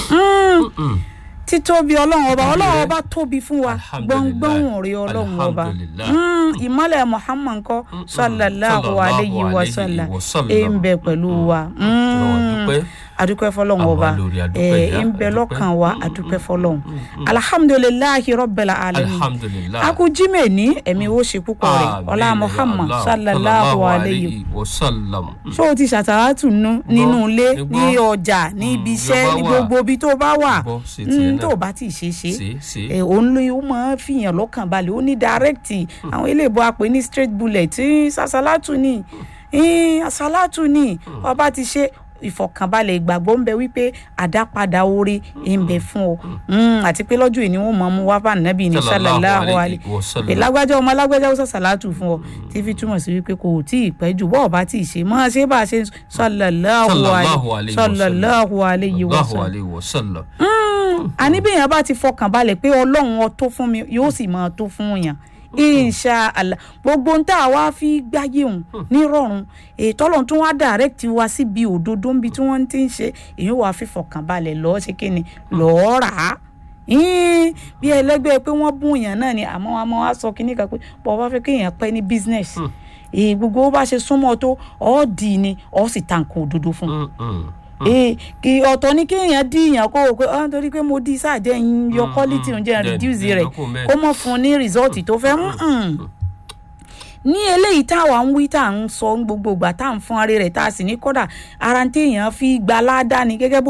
Mm. títóbi ọlọ́run ọba ọlọ́run Alhamdulillah. ọba tóbi fún wa Alhamdulillah. gbọ̀ngbọ̀n rí ọlọ́run ọba Alhamdulillah. Mm, ìmọ̀lẹ̀ muhammad kọ́ sallallahu Sallallahu alayhi wa alayhi sallam wa sallam. ẹ̀ ń bẹ pẹ̀lú wa Ọlọ́run Mm, dúpẹ́. adúpẹ́ fọlọ́run Àwa ọba lórí adúpẹ́ ẹ̀ ìyá, ń bẹ adúpẹ́. lọ́kàn wa adúpẹ́ fọlọ́run alhamdulilayi rabbil alamin alhamdulilayi. aku jimẹ ní ẹ̀mí wo ṣe púpọ̀ rẹ̀ Àmín ọlá ya muhammad Allah. sallallahu alayhi wa sallam. ṣé o ti ṣàtàwátù nú nínú ilé Gbọ́. ní ọjà ní ibi iṣẹ́ Ìjọba ní wà. gbogbo ibi tó bá wà Gbọ́, ṣe tiẹ̀ Mm, náà. tó o bá ti ṣe ṣe ṣe ṣe. ẹ òun ló ó máa ń fìyàn lọ́kàn balẹ̀ ó ní dàrẹ́kìtì àwọn eléèbó apè ní straight bullet tí sàṣàlátù ni eh, àṣàlátù ni ọba ti ṣe ìfọ̀kànbalẹ̀ ìgbàgbọ́ ń bẹ wípé àdápadà orí ń bẹ fún ọ Mm, àti pé lọ́jọ́ ìní wọn máa mú wá bá nàbì ní Sallallahu sàlàláhu alayhi alẹ́ wa sallam. pé lágbájá ọmọ lágbájá ó sàṣàlátù fún ọ tí fi túmọ̀ sí wípé kò tí ì pẹ́ jù bọ́ọ̀ bá tí ì ṣe máa ṣe bá a ṣe sàlàláhu Sallallahu alẹ́ alayhi wa sallam. sàlàláhu alẹ́ wa Allahu sallam alayhi wa sallam. àní bí èèyàn bá ti fọkàn balẹ̀ pé ọlọ́run ọ tó fún mi yóò sì máa tó fún yàn insha allah gbogbo ń tá a wá fi gbáyé òun nírọ̀rùn ètò ọlọ́run tó wá direct wa síbi òdodo níbi tí wọ́n ti ń ṣe èyí wàá fi fọkàn balẹ̀ lọ́ọ́ ṣe kí ni lọ́ọ́ rà á Ín, bí ẹlẹgbẹ́ pé wọ́n bún èèyàn náà ni àmọ́ àmọ́ wá sọ kínní kan pé bọ́ bá fẹ́ kéèyàn pẹ́ ní business èyí gbogbo bó bá ṣe súnmọ́ tó ọ́ dì í ni ọ́ sì ta nǹkan òdodo fún un Mm, mm. ee kì ọ̀tọ̀ ni kéèyàn díyàn kó o pé ah torí pé mo di sáàjẹ́ ń yọ Mm, quality mm. oúnjẹ Then- reduce then rẹ̀ lókun bẹ́ẹ̀. kó mọ̀ fún un ní result tó fẹ́ mm-mm. ní eléyìí táwa ń wí tá à ń sọ ń gbogbo ìgbà tá à ń fún ara rẹ̀ tá a sì ní kódà ara ń téèyàn fi gba ládàá ni gẹ́gẹ́ bó